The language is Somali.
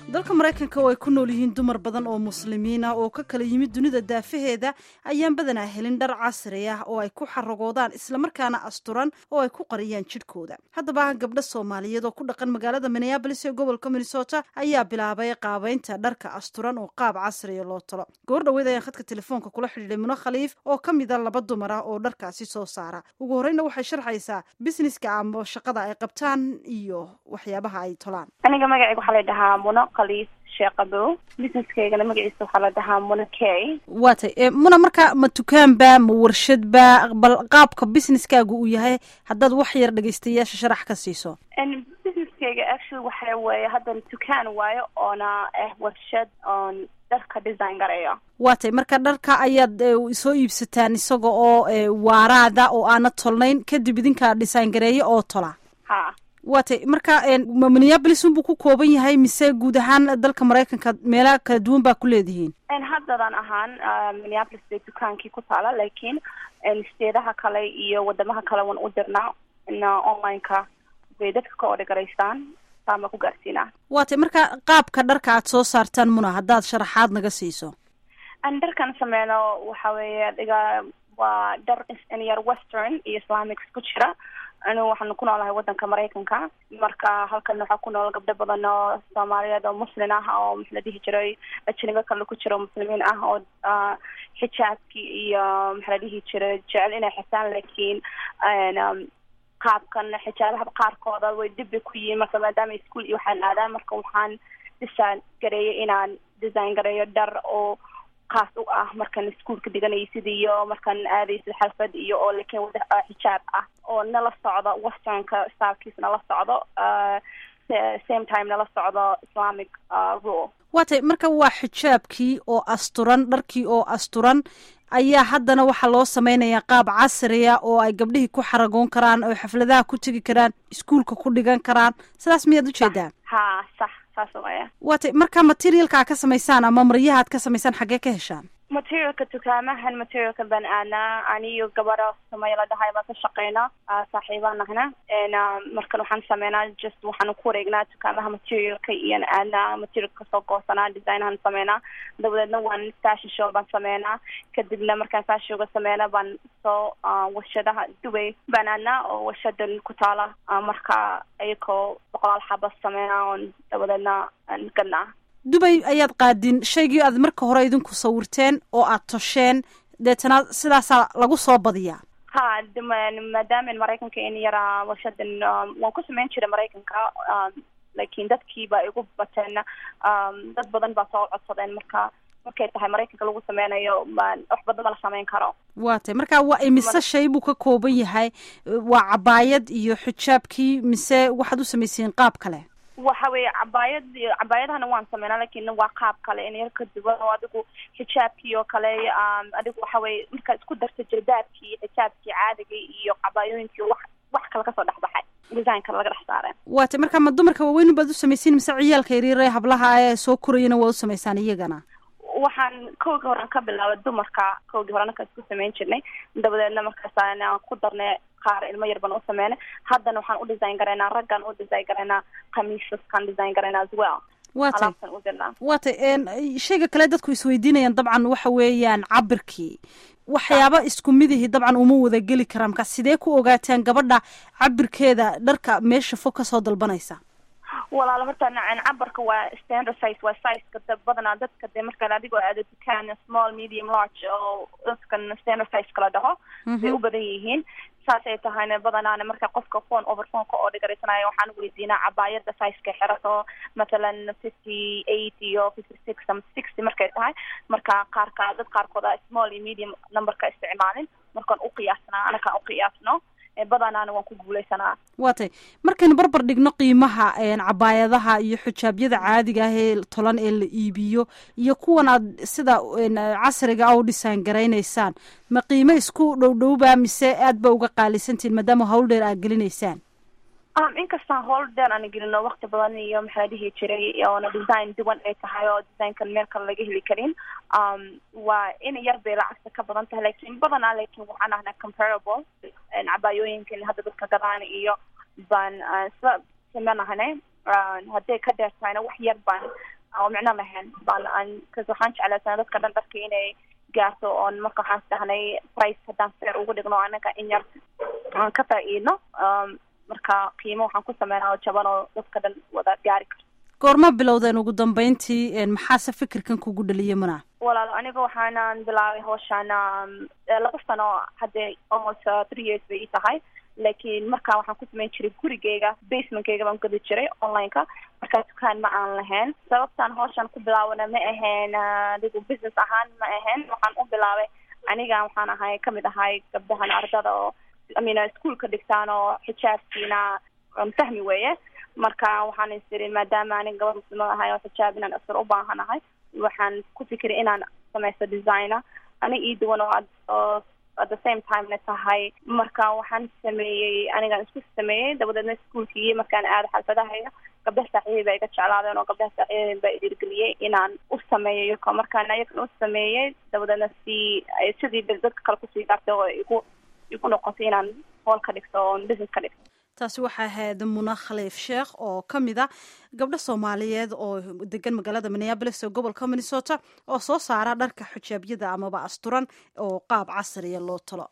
dalka maraykanka oo ay ku nool yihiin dumar badan oo muslimiin ah oo ka kala yimid dunida daafaheeda ayaan badanaa helin dhar casri ah oo ay ku xaragoodaan islamarkaana asturan oo ay ku qariyaan jidhkooda haddaba gabdho soomaaliyeed oo ku dhaqan magaalada minneabolis ee gobolka minnesota ayaa bilaabay qaabeynta dharka asturan oo qaab casriya loo talo goor dhaweyd ayaan khadka telefoonka kula xidhiidhay muno khaliif oo ka mid a laba dumar ah oo dharkaasi soo saara ugu horreyna waxay sharxaysaa busineska ama shaqada ay qabtaan iyo waxyaabaha ay tolaan aniga magacayga waxaa la dhahaa muno khaliif sheekhabow businesskaygana magaciisa waxaa la dhahaa muno kay waa tay muna marka ma dukaanba ma warshadba bal qaabka businesskaagu uu yahay haddaad wax yar dhegaystayaasha sharax ka siiso businesskayga actually waxa weeye haddan dukaan waayo oona ah warshad oon dharka design gareeyo waa tay marka dharka ayaad soo iibsataan isaga oo waaraada oo aana tolnayn kadib idinkaa design gareeyo oo tola ha waa tay marka minneabolis unbuu ku kooban yahay mise guud ahaan dalka maraykanka meelaha kala duwan baa ku leedihiin haddadan ahaan minneapolis bay dukaankii ku taala laakiin steedaha kale iyo wadamaha kale waan u dirnaa online-ka bay dadka ka odhagaraystaan saama ku gaarsiinaa waa tay marka qaabka dharka aad soo saartaan muna haddaad sharaxaad naga siiso an dharkan sameyno waxa weeye dhiga waa dhar inyar western iyo islamics ku jira anigu waxaanu ku noolahay wadanka maraykanka marka halkan waxaa ku nool gabdho badan oo soomaaliyeed oo muslin ah oo maxa la dhihi jiray ajnibo kale ku jiro muslimiin ah oo xijaabkii iyo maxa la dhihi jiray jecel inay xirtaan laakiin qaabkan xijaabaha qaarkooda way dib bay ku yihiin marka maadaama ischool iyo waxaan aadaan marka waxaan design gareeyay inaan design gareeyo dhar oo kaas u ah markaan iskuolka dhiganaysid iyo markaan aadaysid xalfad iyo oo lakin wada xijaab ah oo nala socdo westernka stylkiis nala socdo same time nala socdo islamic rule waa tay marka waa xijaabkii oo asturan dharkii oo asturan ayaa haddana waxaa loo sameynayaa qaab casriya oo ay gabdhihii ku xaragoon karaan oo xafladaha ku tegi karaan iskuolka ku dhigan karaan sidaas miyaad ujeedaa ha sax saas waya waa tay marka materialka aad ka samaysaan ama maryaha aad ka samaysaan xaggee ka heshaan materialka dukaamahan materialka baan aadnaa aniyo gabadha samey la dhahay baan ka shaqeyna saaxiibaan nahna markan waxaan sameynaa just waxaan ku wareegnaa dukaamaha materialka iyon aadnaa materialka kasoo goosanaa designahan sameynaa dabadeedna waan fashion show baan sameynaa kadibna markaan fashion showga sameyna baan soo warshadaha dubay baan aadnaa oo warshadan ku taala marka iyakoo boqolaal xaba sameynaa oon dabadeedna gadnaa dubay ayaad qaadin shaygii aad marka hore idinku sawirteen oo aad tosheen deetana sidaasaa lagu soo badiyaa ha maadaama maraykanka in yaraa warshadan waan ku sameyn jiray maraykanka laakiin dadkii baa igu bateen dad badan baa soo codsadeen marka markay tahay maraykanka lagu sameynayo wax badan ma la sameyn karo waa tay marka waa imise shay buu ka kooban yahay waa cabaayad iyo xijaabkii mise waxaad u samaysiin qaab kale waxa weeye cabaayad cabaayadahana waan sameynaa lakin waa qaab kale in yar ka duwan oo adigu xijaabkii oo kale adigu waxa weye markaad isku darta jilbaabkii xijaabkii caadiga iyo cabaayooyinkii wax wax kale kasoo dhexbaxay design kale laga dhex saareen waa tay marka ma dumarka waaweyn baad u samaysiin mise ciyaalka yaryar ee hablaha ee soo korayana waad u samaysaan iyagana waxaan kowgii horean ka bilaabay dumarka kowgii hore anaka isku sameyn jirnay dabadeedna markaasaan ku darnay qaar ilmo yar baan u sameynay haddana waxaan u design garaynaa raggaan u design garaynaa khamiisaskaan design garaynaa as well waa tay alaabtan u dirnaa waa tay shayga kale dadku isweydiinayaan dabcan waxa weeyaan cabirkii waxyaaba isku midihii dabcan uma wada geli karaan markaa sidee ku ogaataan gabadha cabirkeeda dharka meesha fog kasoo dalbanaysa walaalo horta nacen cabarka waa standard size waa sizeka badanaa dadka dee markaan adigoo aado dukaan small medium large oo dadkan standard size kala dhaho bay u badan yihiin saasay tahayna badanaana marka qofka phone over phoneka oo dhigaraysanaayo waxaan weydiinaa cabaayada sizeka xirato mathalan fifty eight iyo fifty six ama sixty markay tahay marka qaarka dad qaarkooda small iyo medium numberka isticmaalin markaan uqiyaasnaa anakaan uqiyaasno badanaana waan ku guuleysanaa waa tay markaynu barbar dhigno qiimaha cabaayadaha iyo xijaabyada caadiga ah ee tolan ee la iibiyo iyo kuwan aad sida casriga a u dhisaan garaynaysaan ma qiimo isku dhowdhowba mise aad ba uga qaalisantihin maadaama hawl dheer aad gelinaysaan inkastaan howl dheer aan gelino wakti badan iyo maxaa dhihi jiray oona design duwan ay tahay oo designkan meel kale laga heli karin waa in yar bay lacagta ka badan tahay lakin badanaa lakin waxaan ahnaa comparable cabaayooyinkan hadda dadka gadaan iyo baan isla sameynahane hadday ka dheer tahayna wax yar baan oo micno lahayn baan kas waxaan jeclaysanaa dadka dhan dharka inay gaarto oon marka waxaan isdhahnay price haddaan feer ugu dhigno anaga in yar aan ka faa-iidno marka qiimo waxaan ku sameynaa oo jaban oo dadka dhan wada gaari karto goorma bilowdeen ugu dambeyntii maxaase fikirkan kugu dhaliyay mana walaal aniga waxaanan bilaabay hawshaan laba sano haddee almost three years bay ii tahay laakiin markaa waxaan ku sameyn jiray gurigeyga basementkeyga baan gadi jiray online-ka markaa dukaan ma aan lahayn sababtaan hawshaan ku bilaabana ma ahayn adigu business ahaan ma ahayn waxaan u bilaabay aniga waxaan ahay kamid ahay gabdahan ardada oo imean ischoolka dhigtaan oo xijaabkiina fahmi weeye marka waxaan isiri maadaama anig gabad muslimad ahay oo xijaab inaan asar u baahanahay waxaan ku fikiray inaan samaysto designer anig ii duwan oo oo at the same timena tahay marka waxaan sameeyey anigaan isku sameeyey dabadeedna ischoolkii markaan aado xalfadahaya gabdaha saaxiibay baa iga jeclaadeen oo gabdaha saaxiibay baa idirgeliyey inaan u sameeyo iyaka markaan iyakan u sameeyey dabadeedna si sidii dadka kale kusii gaartay oo igu igu noqotay inaan hool ka dhigto oo business ka dhigto taasi waxaa ahayd muna khaliif sheekh oo ka mid a gabdho soomaaliyeed oo degan magaalada minneabolis oo gobolka minnesota oo soo saara dharka xijaabyada amaba asturan oo qaab casriya loo talo